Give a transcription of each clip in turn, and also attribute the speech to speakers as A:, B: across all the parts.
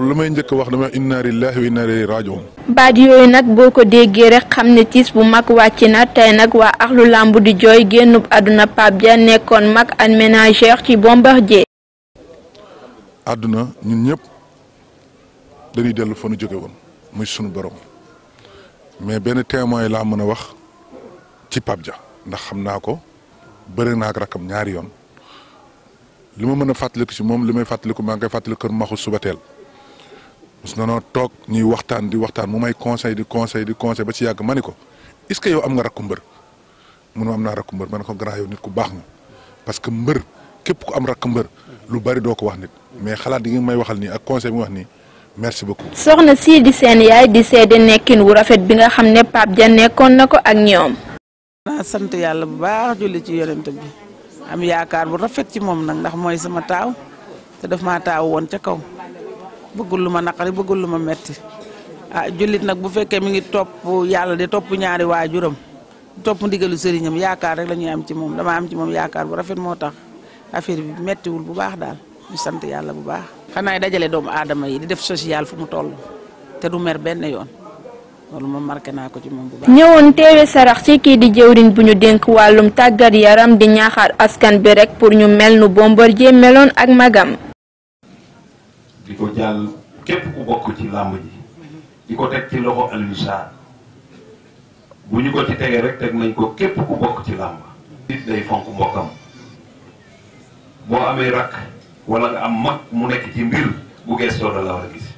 A: loolu lu may njëkk wax dama inna lillahi wa inna ilayhi rajiun
B: baat yooyu nag boo ko déggee rek xam ne tiis bu mag wàcc na tey nag waa axlu làmb di jooy génnub àdduna Pape Dia nekkoon mag ak ménagère ci Bombardier
A: àdduna ñun ñëpp dañuy dellu fa nu jóge woon muy sunu borom mais benn témoin laa mën a wax ci Pape Dia ndax xam naa ko bëri naa ak rakam ñaari yoon li ma mën a fàttaliku si moom li may fàttaliku maa ngi koy fàttaliku kër maxu suba teel mos na noo toog ñuy waxtaan di waxtaan mu may conseil di conseil di conseil ba ci yàgg ma ni ko est-ce que yow am nga rakku mbër mun ma am naa rakku mbër ma ne ko grand yow nit ku baax nga parce que mbër képp ku am rakk mbër lu bari doo ko wax nit mais xalaat yi nga may waxal nii ak conseil bi nga wax nii merci beaucoup.
B: soxna sii di seen yaay di seede nekkin wu rafet bi nga xam ne Pape Dia nekkoon na ko ak ñoom.
C: naa sant yàlla bu baax julli ci yonent bi am yaakaar bu rafet ci moom nag ndax mooy sama taaw te daf maa taaw woon ca kaw bëggul lu ma naqari bëggul lu ma metti ah jullit nag bu fekkee mi ngi topp yàlla de topp ñaari waajuram topp ndigalu sëriñam yaakaar rek la ñuy am ci moom dama am ci moom yaakaar bu rafet moo tax affaire bi mettiwul bu baax daal ñu sant yàlla bu baax. xanaa dajale doomu aadama yi di def social fu mu toll te du mer benn yoon loolu moom marqué naa ko ci moom bu baax.
B: ñëwoon teewe sarax ci kii di jëwriñ bu ñu dénk wàllum tàggat yaram di ñaaxaat askan bi rek pour ñu mel nu Bombardier meloon ak magam.
D: di ko jàll képp ku bokk ci làmb ji di ko teg ci loxo Alioune Sarr bu ñu ko ci tegee rek teg nañ ko képp ku bokk ci làmb nit day fonk mbokkam boo amee rakk wala nga am mag mu nekk ci mbir bu gestoo da la war a gis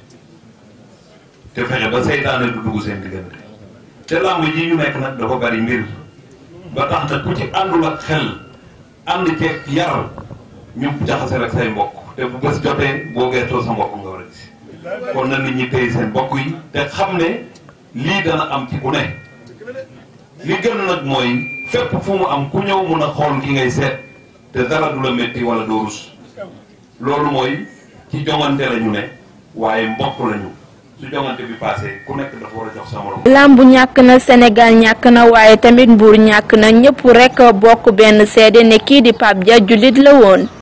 D: te fexe ba seytaane du dugg seen diggante te làmb ji ñu nekk nag dafa bari mbir ba tax na ku ci àndul ak xel ànd ceeg yar ñu jaxase rek say mbokk te bu bés jotee boo gestoo sa mbokk nga war a gis kon na nit ñi téye seen mbokk yi te xam ne lii dana am ci ku ne li gën nag mooy fépp fu mu am ku ñëw mun a xool ki ngay seet te dara du la métti wala doo rus loolu mooy ci jongante la ñu ne waaye mbokk la ñu su jongante bi passé ku nekk dafa war a jox sa morom.
B: làmb ñàkk na Sénégal ñàkk na waaye tamit Mbuur ñàkk na ñëpp rek bokk benn seede ne kii di Pape Dia jullit la woon.